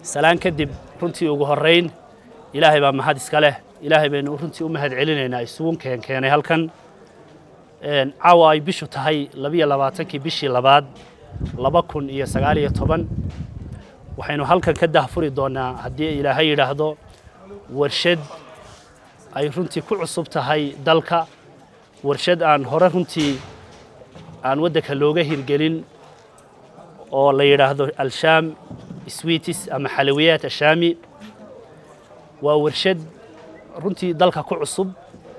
salaan kadib runtii ugu horrayn ilaahay baa mahad iska leh ilaahay baynu runtii u mahad celinaynaa isugu keen keenay halkan caawa ay bishu tahay labiyo labaatankii bishii labaad laba kun iyo sagaal iyo toban waxaynu halkan ka dahfuri doonnaa haddii ilaahay yidhaahdo warshad ay runtii ku cusub tahay dalka warshad aan hore runtii aan waddanka looga hirgelin oo la yidhaahdo alshaam swiitis ama xalawiyaat ashaami waa warshad runtii dalka ku cusub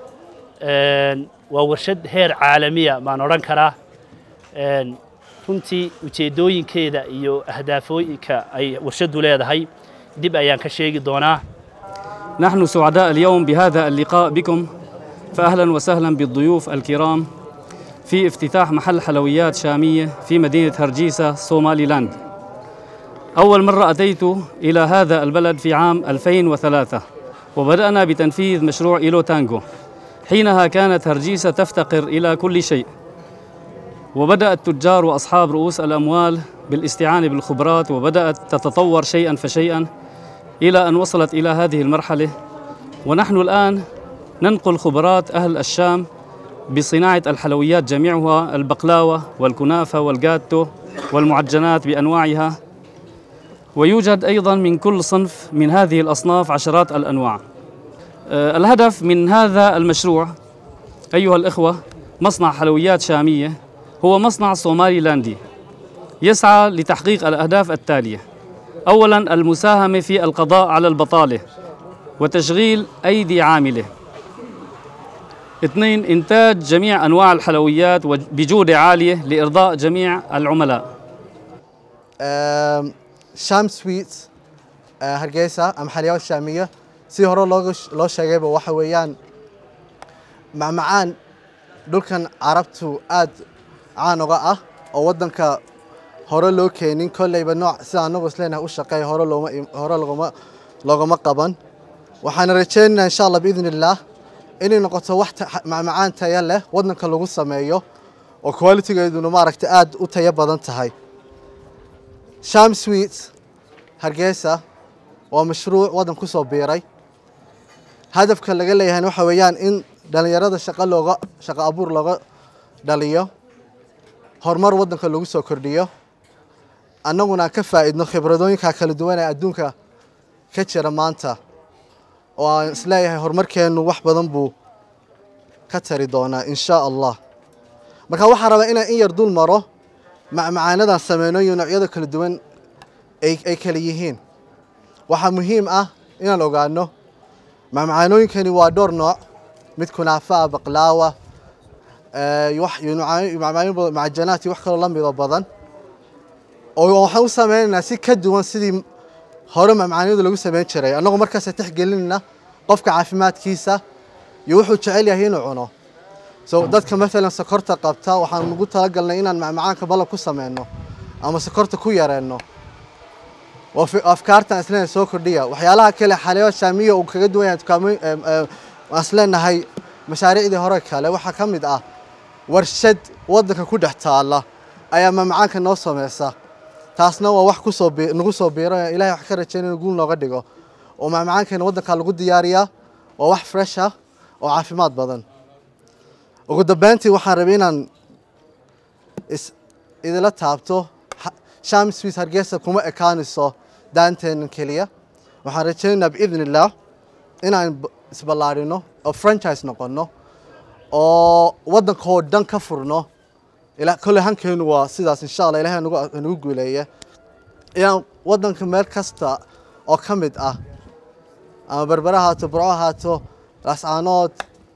waa warshad heer caalamiya baan odhan karaa runtii ujeeddooyinkeeda iyo ahdaafooyinka ay warshaddu leedahay dib ayaan ka sheegi doonaa نحن سعداء اليوم بهذا اللقاء بكم فأهلا وسهلا بالضيوف الكرام في افتتاح محل حلويات شامية في مدينة هرجيسة صومالي لاند أول مرة أتيت إلى هذا البلد في عام 2003 وبدأنا بتنفيذ مشروع إيلو تانجو حينها كانت هرجيسة تفتقر إلى كل شيء وبدأ التجار وأصحاب رؤوس الأموال بالاستعانة بالخبرات وبدأت تتطور شيئا فشيئا إلى أن وصلت إلى هذه المرحلة ونحن الآن ننقل خبرات أهل الشام بصناعة الحلويات جميعها البقلاوة والكنافة والجاتو والمعجنات بأنواعها ويوجد أيضا من كل صنف من هذه الأصناف عشرات الأنواع الهدف من هذا المشروع أيها الإخوة مصنع حلويات شامية هو مصنع صومالي لاندي يسعى لتحقيق الأهداف التالية أولا المساهمة في القضاء على البطالة وتشغيل أيدي عاملة اثنين إنتاج جميع أنواع الحلويات بجودة عالية لإرضاء جميع العملاء sham sweet hargeysa ama xalyaawad shaamiya si hore looga loo sheegayba waxa weeyaan macmacaan dhulkan carabtu aad caan uga ah oo waddanka hore loo keenin kolleyba nooc sida anagu isleenahay u shaqeeya hore looma hore logama loogama qaban waxaana rajaynaynaa insha allah biidn illaah inay noqoto wax macmacaan taya leh waddanka lagu sameeyo oo qualitigeeduna maaragtay aad u tayo badan tahay sham sweet hargeysa waa mashruuc waddan ku soo biiray hadafka laga leeyahay waxa weeyaan in dhallinyarada shaqo looga shaqo abuur looga dhaliyo horumar waddanka lagu soo kordhiyo annaguna aan ka faa'iidno khibradooyinka kala duwan ee adduunka ka jira maanta oo aan isleeyahay horumarkeennu wax badan buu ka tari doonaa insha allah marka waxaan rabaa inaan in yar dul maro macmacaanadan sameynooyin noocyada kala duwan ay kala yihiin waxaa muhiim ah inaan ogaano macmacaanooyinkani waa dhowr nooc mid kunaafa ah baqlaawa macajanaat iyo wax kaloo la mido badan oo waxaan u sameynaynaa si ka duwan sidii hore macmacaanyadu lagu sameyn jiray annagoo markaasa tixgelinayna qofka caafimaadkiisa iyo wuxuu jecel yahay inuu cuno so dadka maalan sokorta qabta waxaan ugu talagalnay inaan macmacaanka balab ku sameyno ama sokorta ku yareenno afkaartan isleena soo kordhiya waxyaalaha kale xaleeyo shaamiya uu kaga duwan yahay dukaamooyin waan isleenahay mashaariicdii hore kale waxaa ka mid ah warshad waddanka ku dhex taalla ayaa macmacaanka noo sameysa taasna waa wax kusoo nagu soo biiro ilahay wax ka rajaynay inuu guul nooga dhigo oo macmacaankeena waddanka lagu diyaariyaa waa wax fresh ah oo caafimaad badan ugu dambeyntii waxaan rabay inaan idila taabto sham swiss hargeysa kuma ekaanayso daanteenan keliya waxaan rajaynaynaa biidn illaah inaan isballaarino oo franchise noqono oo waddankoo dhan ka furno kolley hankeenu waa sidaas insha allah ilahay nagu guuleeya inaan waddanka meel kasta oo ka mid ah ama berbera haato burco haato lascaanood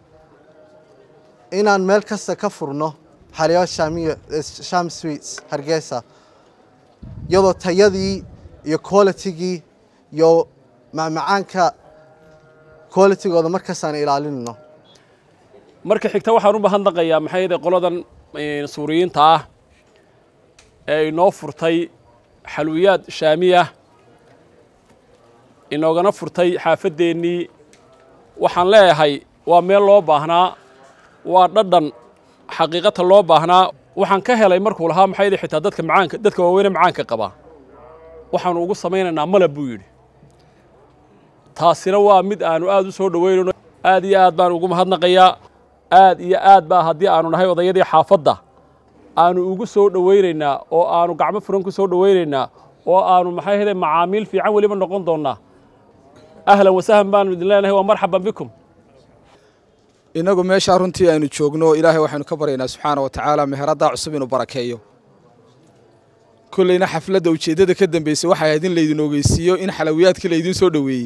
inaan meel kasta ka furno xalyawa shaamiya sham sweets hargeysa iyadoo tayadii iyo qualitygii iyo macmacaanka qualitygooda markaasaan ilaalinayno marka xigta waxaan u mahadnaqayaa maxay yahay qoladan suuriyiinta ah ee inoo furtay xalwiyaad shaamiya inoogana furtay xaafaddeenii waxaan leeyahay waa meel loo baahnaa waa dhadhan xaqiiqata loo baahnaa waxaan ka helay markuu lahaa maxay yahay xitaa dadka macaanka dadka waaweyne macaanka qaba waxaanu ugu samaynaynaa malab buu yidhi taasina waa mid aanu aad u soo dhoweynayno aad iyo aad baan ugu mahadnaqayaa aad iyo aad baa haddii aanu nahay odayadii xaafadda aanu ugu soo dhoweynaynaa oo aanu gacmo furan ku soo dhoweynaynaa oo aanu maxay hele macaamiil fiican weliba noqon doonnaa ahlan wasahlan baanu idin leenahay waa marxaban bikum innagu meeshaa runtii aynu joogno ilaahay waxaynu ka baryaynaa subxaana wa tacaala meheraddaa cusub inuu barakeeyo kollayna xafladda ujeeddada ka dambeysay waxay ahayd in laydin ogeysiiyo in xalawiyaadkii laydin soo dhoweeyey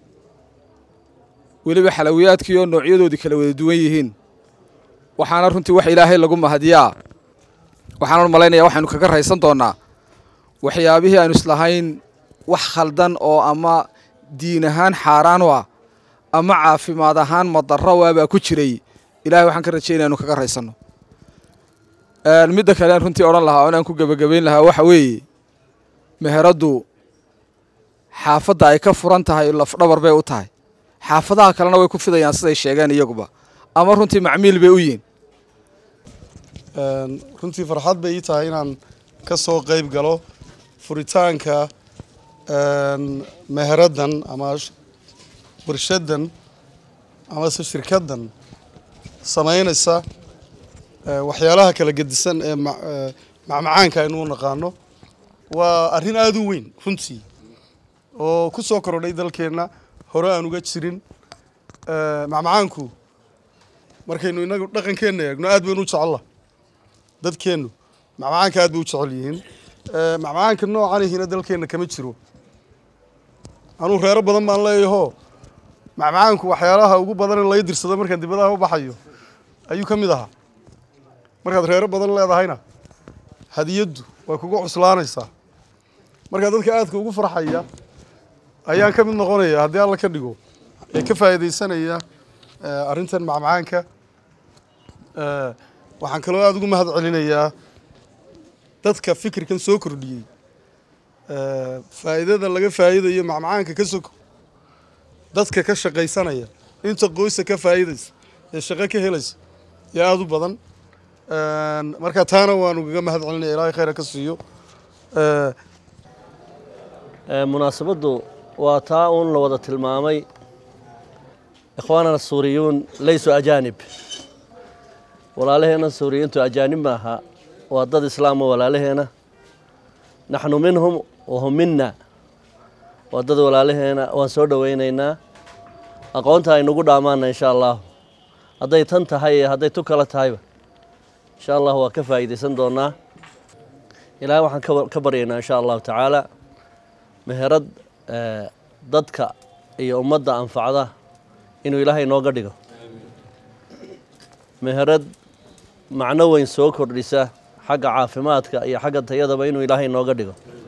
weliba xalawiyaadkii oo noocyadoodii kala wada duwan yihiin waxaana runtii wax ilaahay lagu mahadiyaa waxaanan malaynayaa waxaynu kaga raysan doonnaa waxyaabihii aynu islahayn wax khaldan oo ama diin ahaan xaaraan u ah ama caafimaad ahaan madarro waabaa ku jiray ilahay waxaan ka rajaynaya anu kaga raysanno midda kale aan runtii odhan lahaa oo inaan ku gebagabayn lahaa waxa weeye meheraddu xaafadda ay ka furan tahay lafdhabar bay u tahay xaafadaha kalena way ku fidayaan siday sheegeen iyaguba ama runtii macmiil bay u yihin runtii farxad bay ii tahay inaan ka soo qayb galo furitaanka meheraddan ama warshaddan amase shirkaddan samaynaysa waxyaalaha kala gedisan ee macmacaanka aynu u naqaano waa arrin aada u weyn runtii oo ku soo korodhay dalkeenna hore aan uga jirin macmacaanku markaynu inagu dhaqankeenna eegno aad baynu u jecella dadkeennu macmacaanka aad bay u jecel yihiin macmacaanka noocanihina dalkeenna kama jiro anuu reero badan baan leeyahoo macmacaanku waxyaalaha ugu badan in lay dirsado markaan dibadaha u baxayo ayuu ka mid ahaa markaad reero badan leedahayna hadiyaddu way kuga cuslaanaysaa markaa dadka aadka ugu farxaya ayaan ka mid noqonaya haddii alla ka dhigo ee ka faa'iidaysanaya arrintan macmacaanka waxaan kaloo aada ugu mahad celinayaa dadka fikirkan soo kordhiyey faa'iidada laga faa'iidayo macmacaanka ka soko dadka ka shaqaysanaya inta qoysa ka faa'iidaysa ee shaqo ka helaysa ee aada u badan marka taana waanu kaga mahad celinaya ilaahay khayra ka siiyo munaasabaddu waa taa uun la wada tilmaamay ikhwaanana suuriyuun laysu ajaanib walaalaheena suuriyiintu ajaanib maaha waa dad islaama walaalaheena naxnu minhum wahum minna waa dad walaalaheena waan soo dhowaynaynaa aqoonta aynugu dhaamaana insha allahu hadday tan tahay iyo hadday tu kala tahayba insha allah waa ka faa'iidaysan doonaa ilaahay waxaan ka baryaynaa insha allahu tacaala meherad dadka iyo ummadda anfacda inuu ilaahay nooga dhigo meherad macno weyn soo kordhisa xagga caafimaadka iyo xagga tayadaba inuu ilaahay nooga dhigo